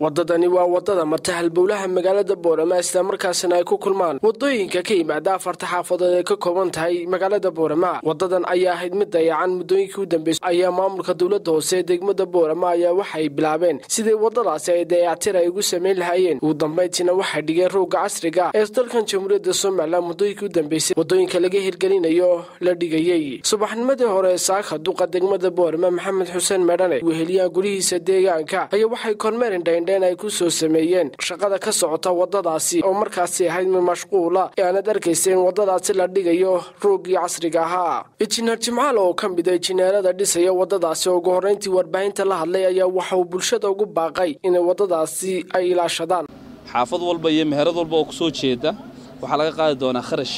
wadadani waa wadada marta halbowlaha magaalada boorama islamarkaasina ay ku kulmaan wadooyinka ka yimaada afarta xaafadood ee ka kooban tahay magaalada boorama wadadan ayaa ahayd mid dayacan muddooyinkii u dambeysay ayaa maamulka dowladda hoose ee degmada boorama ayaa waxay bilaabeen sidii wadadaasi ay dayactir ay ugu samayn lahaayeen ugu dambayntiina waxay dhigeen rooga casriga ee dalkan jamhuuriyadda somalilan muddooyinkii u dambeysay wadooyinka laga hirgelinayo la dhigayey subaxnimadii hore saaka duqa degmada boorama maxamed xuseen medhane weheliyaha gurihiisa deegaanka ayaa waxay kormeerin dhaindheen ay ku soo sameeyeen shaqada ka socota wadadaasi oo markaasi ahayd mid mashquula ee aanad arkaysa in wadadaasi la dhigayo roogii casriga ahaa injineer jimcaal oo ka mid a injineerada dhisaya wadadaasi oo ugu horreyntii warbaahinta la hadlay ayaa waxa uu bulshada ugu baaqay inay wadadaasi ay ilaashadaan xaafad walba iyo meherad walba oo ku soo jeeda waxaa laga qaadi doonaa kharash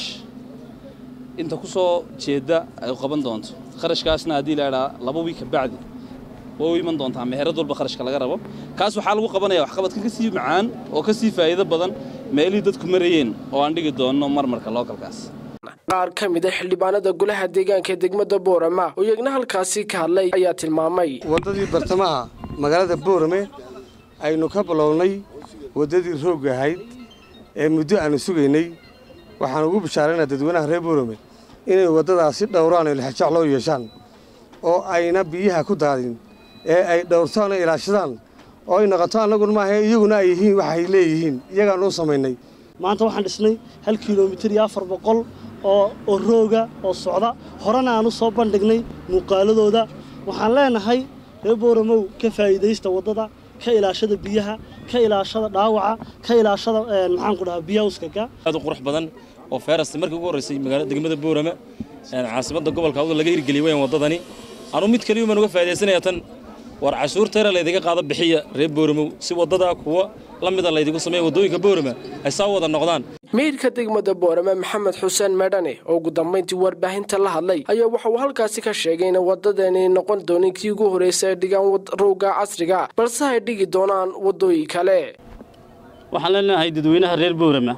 inta ku soo jeeda ay qaban doonto kharashkaasna haddii la idhaa laba wiig ka bacdi way u iman doontaa meherad walba kharashka laga rabo kaas waxaa lagu qabanaya waxqabadka ka sii macaan oo ka sii faa'iido badan meelihii dadku marayeen oo aan dhigi doonno marmarka lookalkaas qaar ka mid a xildhibaanada golaha deegaanka ee degmada boorama oo iyagna halkaasi ka hadlay ayaa tilmaamay waddadii bartamaha magaalada boorame aynu ka bilownay waddadii roog ahayd ee muddo aanu sugaynay waxaan ugu bishaaraynaa dadweynaha reer boorame inay waddadaasi dhowraan oo lixajac loo yeeshaan oo ayna biyaha ku daadin ee ay dhowrtaan oo ilaashadaan oo ay noqoto annaguna maaha iyaguna ay yihiin waxay leeyihiin iyagaanuu samaynay maanta waxaan dhisnay hal kilomitir iyo afar boqol oo oo rooga oo socda horena aan u soo bandhignay muuqaaladooda waxaan leenahay reer boораmow ka faa'iidaysta waddada ka ilaashada biyaha ka ilaashada dhaawaca ka ilaashada maxaan ku dhahaa biyawskaga aad u qurux badan oo feerasta markii ugu horreysay magaalada degmada boorama caasimadda gobolka awda laga hirgeliyay weyn waddadani anuu mid kaliya baan uga faa'iidaysanaya tan war cashuurteera laydiga qaado bixiya reer booramo si waddadaa kuwa la mida laydigu sameeya waddooyinka boorama ay saa wada noqdaan meydka degmada boorame maxamed xuseen medhane oo ugu dambayntii warbaahinta la hadlay ayaa waxa uu halkaasi ka sheegay in wadadani noqon doonin kii ugu horreysay ay dhigaan rowga casriga balse ay dhigi doonaan waddooyin kale waxaan leenahay dadweynaha reer boorama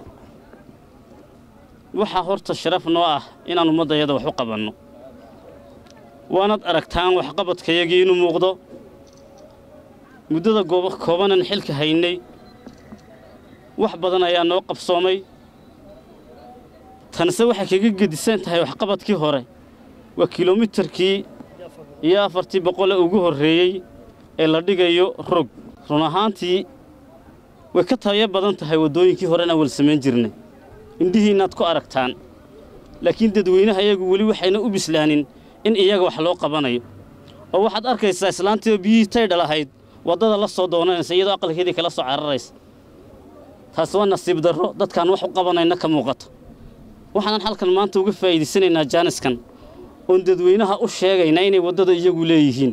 waxaa horta sharaf noo ah inaan ummaddayada wax u qabanno waanaad aragtaan waxqabadkayagii inuu muuqdo muddada koobanan xilka haynay wax badan ayaa noo qabsoomay tanse waxay kaga gedisan tahay waxqabadkii hore waa kilomitarkii iyo afartii boqole ugu horreeyey ee la dhigayo rog run ahaantii way ka tayo badan tahay waddooyinkii horena wal samayn jirnay indhihiinnaad ku aragtaan laakiin dadweynaha iyagu weli waxayna u bislaanin in iyaga wax loo qabanayo oo waxaad arkaysaa islaantiioo biyihii taydhal ahayd waddada la soo doonanaysa iyadoo aqalkeedii kala soo cararaysa taasi waa nasiib darro dadkaan wax u qabanayna ka muuqato waxaanan halkan maanta uga faa'iidaysanaynaa jaaniskan oon dadweynaha u sheegaynaa inay waddada iyagu leeyihiin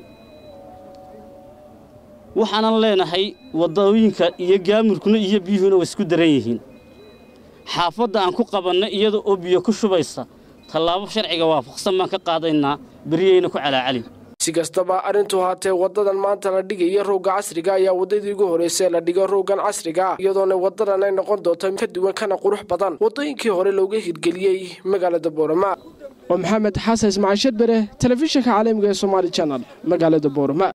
waxaanan leenahay waddooyinka iyo gaamurkuna iyo biyuhuna way isku daran yihiin xaafadda aan ku qabanna iyada oo biyo ku shubaysa tallaabo sharciga waafaqsan baan ka qaadaynaa beriyayna ku calaacalin si kastaba arrintu haatee wadadan maanta la dhigaya rooga casriga ayaa waddadii ugu horreysay la dhigo roogan casriga iyadoona wadadan ay noqon doonto ka duwan kana qurux badan waddooyinkii hore looga hirgeliyey magaalada boorama waa maxamed xasan ismaaciil shadbere telefishinka caalamiga ee somaali janal magaalada boorama